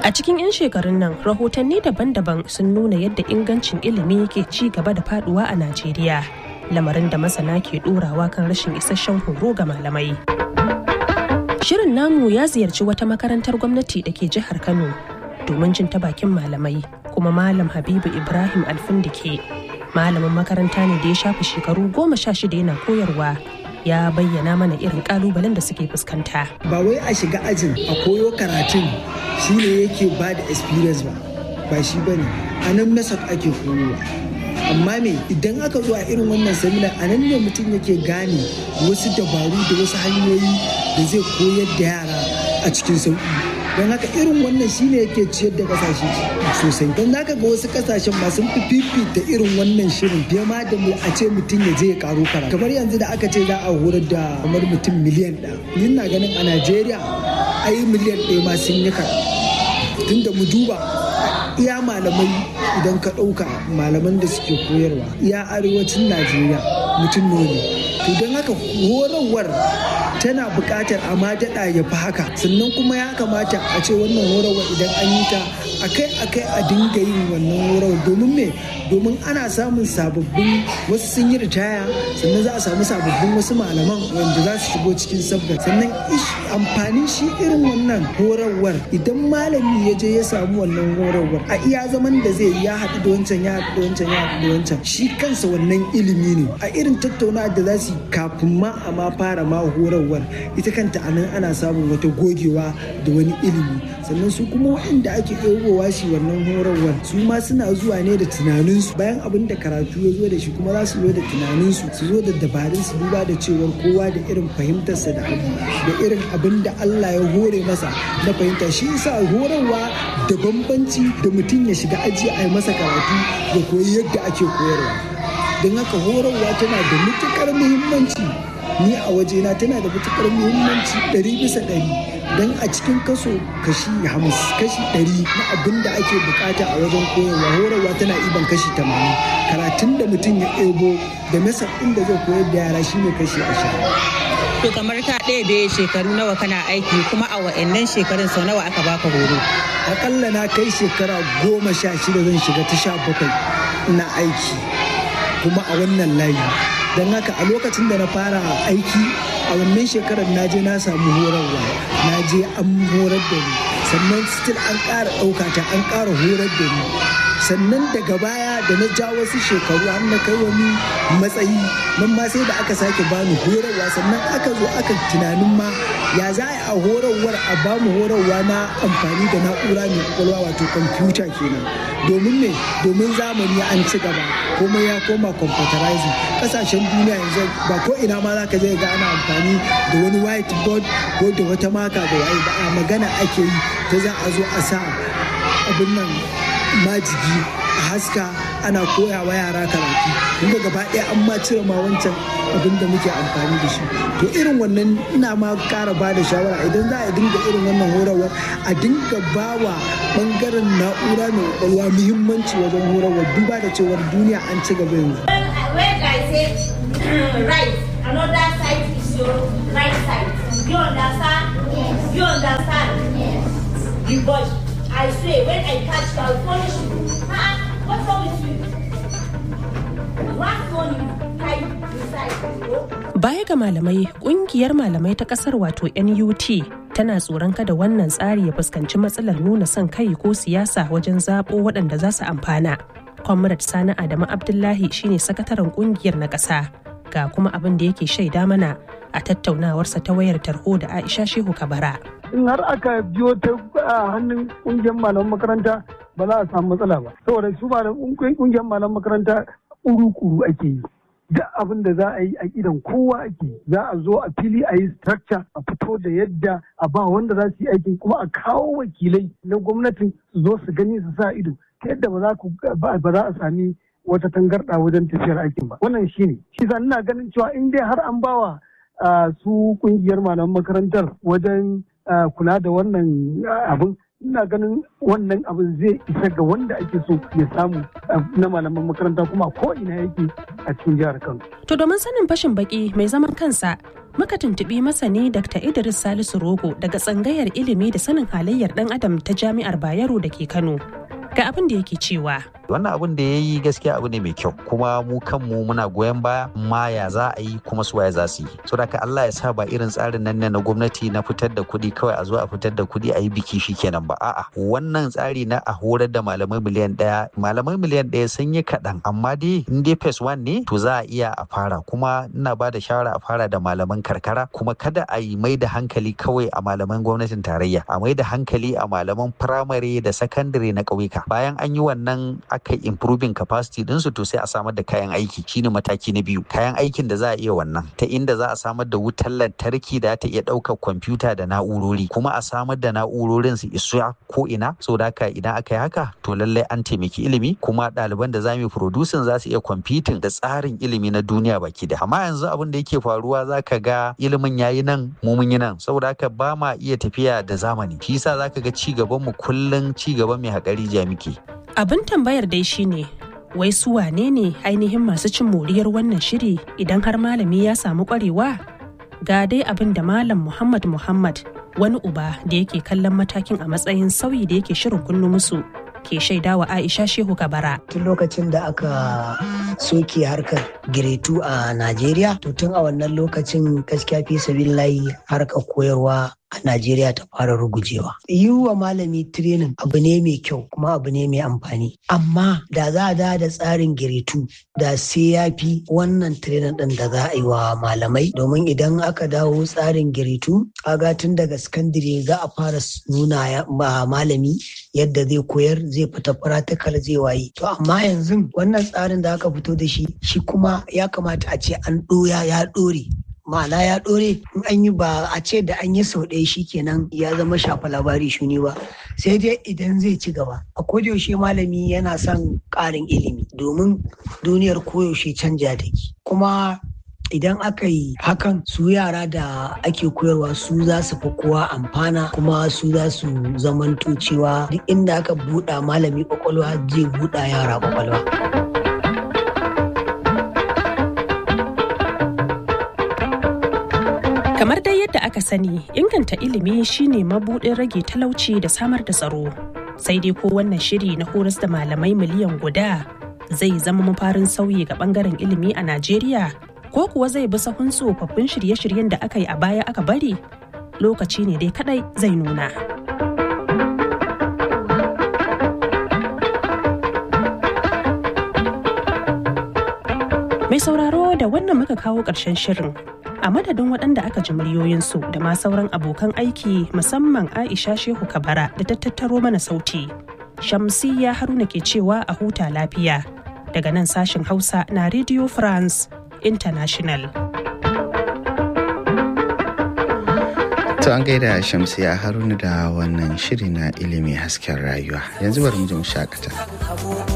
A cikin 'yan shekarun nan rahotanni daban-daban sun nuna yadda ingancin ilimi ke ci gaba da faduwa a Najeriya. Lamarin da masana ke ɗorawa kan rashin isasshen horo ga malamai. Shirin namu ya ziyarci wata makarantar gwamnati da ke jihar Kano domin jin ta bakin malamai kuma Malam Habibu Ibrahim Alfindike. Malamin makaranta ne da ya shafi shekaru goma sha shida yana koyarwa ya bayyana mana irin kalubalen da suke fuskanta. Ba wai a shiga ajin a koyo karatun shi ne yake ba da experience ba, ba shi ba ne, a nan method ake koyowa. amma me idan aka zo a irin wannan seminar a nan ne mutum yake gane wasu dabaru da wasu hanyoyi da zai koyar da yara a cikin sauƙi don haka irin wannan shine yake ciyar da kasashe sosai don haka ga wasu kasashen ma sun fi fifita irin wannan shirin fiye ma da mu a ce mutum ya je ya karo karatu kamar yanzu da aka ce za a horar da kamar mutum miliyan ɗaya ni na ganin a najeriya ai miliyan ɗaya ma sun yi karatu tunda mu duba iya malamai idan ka ɗauka malaman da suke koyarwa iya arewacin najeriya mutum ne to don haka horarwar tana buƙatar a ma daɗa ya fi haka sannan kuma ya kamata a ce wannan horarwar idan an yi ta akai akai a dinga yin wannan horarwar domin me domin ana samun sababbin wasu sun yi ritaya sannan za a samu sababbin wasu malaman wanda za su shigo cikin sabga sannan amfanin shi irin wannan horarwar idan malami ya je ya samu wannan horarwar a iya zaman da zai ya haɗu da wancan ya haɗu da wancan ya haɗu da wancan shi kansa wannan ilimi ne a irin tattaunawa da za su yi kafin ma a ma fara ma horarwar ita kanta a nan ana samun wata gogewa da wani ilimi sannan su kuma waɗanda ake ɗaukowa shi wannan horarwar su ma suna zuwa ne da tunaninsu bayan abin da karatu ya zo da shi kuma za su zo da tunaninsu su zo da dabarun su duba da cewar kowa da irin fahimtarsa da abu da irin abin da Allah ya hore masa na fahimta shi yasa horarwa da bambanci da mutum ya shiga aji a yi masa karatu ya koyi yadda ake koyarwa don haka horarwa tana da matukar muhimmanci ni a wajena tana da matukar muhimmanci ɗari bisa ɗari don a cikin kaso kashi hamas kashi ɗari na abin da ake bukata a wajen koyarwa horarwa tana iban kashi tamanin karatun da mutum ya ebo da nasa inda zai koyar da yara shine kashi ashirin To kamar ka ɗebe shekaru nawa kana aiki kuma a wa'annan shekarun sau nawa aka baka horo? Akalla na kai shekara goma sha shida zan shiga ta sha bakwai na aiki kuma a wannan layi. Don haka a lokacin da na fara aiki a wannan shekarar na je na samu horarwa na je an horar da ni sannan still an ƙara ɗauka ta an ƙara horar da ni sannan daga baya da na ja wasu shekaru har na kai wani matsayi nan ma sai da aka sake bani horarwa sannan aka zo aka tunanin ma ya za a horarwar a bamu horarwa na amfani da na'ura mai kwakwalwa wato kwamfuta kenan domin me domin zamani an ci gaba komai ya koma computerizing kasashen duniya yanzu ba ko ina ma zaka je ga ana amfani da wani whiteboard ko da wata maka da waye ba a magana ake yi ta za a zo a sa abin nan majigi a haska ana koya wa yara karatu kuma gaba ɗaya an ma cire ma wancan abin da muke amfani da shi to irin wannan ina ma ƙara ba da shawara idan za a dinga irin wannan horarwar a dinga ba wa ɓangaren na'ura mai ƙwaƙwalwa muhimmanci wajen horarwar duba da cewar duniya an ci gaba yanzu. When I say right, another side is your right side. You understand? Yes. You understand? Yes. You boy, I swear, when I catch you, I'll punish you. Huh? What's wrong with you? Last one you type beside you. Baya ga malamai, kungiyar malamai ta kasar wato NUT tana tsoron kada wannan tsari ya fuskanci matsalar nuna son kai ko siyasa wajen zaɓo waɗanda za su amfana. Comrade Sani Adamu Abdullahi shine sakataren kungiyar na ƙasa. Ga kuma abin da yake shaida mana a tattaunawarsa ta wayar tarho da Aisha Shehu Kabara. in har aka biyo ta hannun kungiyar malaman makaranta ba za a samu matsala ba saboda su kungiyar malaman makaranta kuru-kuru ake yi duk abin da za a yi a idan kowa ake za a zo a fili a yi structure a fito da yadda a ba wanda za su yi aikin kuma a kawo wakilai na gwamnatin su zo su gani su sa ido ta yadda ba za a sami wata tangarɗa wajen tafiyar aikin ba wannan shine shi ina ganin cewa in dai har an bawa su kungiyar malaman makarantar wajen kula da wannan abin ina ganin wannan abin zai isa ga wanda ake so ya samu na malaman makaranta kuma ko ina yake a cikin jihar Kano. To domin sanin fashin baki mai zaman kansa muka tuntubi masani Dr. Idris Salisu Rogo daga tsangayar ilimi da sanin halayyar dan adam ta Jami'ar Bayero da ke Kano. Ga abin da yake cewa. wannan abin da ya yi gaskiya abu ne mai kyau kuma mu kanmu muna goyon baya ma ya za a yi kuma su waye za su yi so da ka Allah ya sa ba irin tsarin nan ne na gwamnati na fitar da kuɗi kawai a zo a fitar da kuɗi a yi biki shi kenan ba a'a wannan tsari na a horar da malamai miliyan ɗaya malamai miliyan ɗaya sun yi kaɗan amma dai in dai phase one ne to za a iya a fara kuma ina ba da shawara a fara da malaman karkara kuma kada a yi mai da hankali kawai a malaman gwamnatin tarayya a mai da hankali a malaman firamare da sakandare na ƙauyuka bayan an yi wannan aka yi improving capacity dinsu to sai a samar da kayan aiki shine mataki na biyu kayan aikin da za a iya wannan ta inda za a samar da wutar lantarki da ta iya ɗaukar kwamfuta da na'urori kuma a samar da na'urorin su isa ko ina so da haka idan aka yi haka to lallai an taimaki ilimi kuma ɗaliban da za mu producing za su iya competing da tsarin ilimi na duniya baki da amma yanzu abin da yake faruwa za ka ga ilimin yayi nan mu mun yi nan saboda haka ba ma iya tafiya da zamani shi yasa za ka ga ci gaban mu kullum ci gaban mai haƙari muke. Abin tambayar dai shine wai su wane ne ainihin masu cin moriyar wannan shiri idan har malami ya samu kwarewa? Ga dai abin da Malam Muhammad Muhammad wani uba da yake kallon matakin a matsayin sauyi da yake shirin kunnu musu ke shaidawa Aisha Shehu Kabara. Tun lokacin da aka soke harkar giretu a Najeriya, to tun a wannan lokacin gaskiya fi sabillahi harkar koyarwa a Najeriya ta fara rugujewa. Yi wa malami training abu ne mai kyau kuma abu ne mai amfani. Amma da za a da da tsarin giretu da sai ya fi wannan training ɗin da za a yi wa malamai domin idan aka dawo tsarin giretu kaga tun daga sakandire za a fara nuna malami yadda zai koyar zai fita practical zai waye. To amma yanzu wannan tsarin da aka fito da shi shi kuma ya kamata a ce an ɗoya ya ɗore ma'ana ya ɗore in an yi ba a ce da an yi sau ɗaya shi kenan ya zama shafa labari shuni ba sai dai idan zai ci gaba a kodayaushe malami yana son ƙarin ilimi domin duniyar koyaushe canja take kuma idan aka yi hakan su yara da ake koyarwa su za su fi kowa amfana kuma su za su zamanto cewa duk inda aka buɗa malami kwakwalwa zai buɗa yara kwakwalwa. Kamar dai yadda aka sani, inganta ilimi shine mabuɗin rage talauci da samar da tsaro. Sai dai ko wannan shiri na horas da malamai miliyan guda zai zama mafarin sauyi ga bangaren ilimi a Najeriya ko kuwa zai bi sahun tsofaffin shirye-shiryen da aka yi a baya aka bari lokaci ne dai kadai zai nuna. Mai sauraro da wannan muka kawo ƙarshen shirin a madadin waɗanda aka ji muryoyinsu da ma sauran abokan aiki musamman Aisha Shehu Kabara da ta tattaro mana sauti. Shamsiyya Haruna ke cewa a huta lafiya daga nan sashen Hausa na Radio France International. To an gaida Shamsiya Haruna da wannan shiri na ilimi hasken rayuwa. Yanzu bari mu je mu shakata.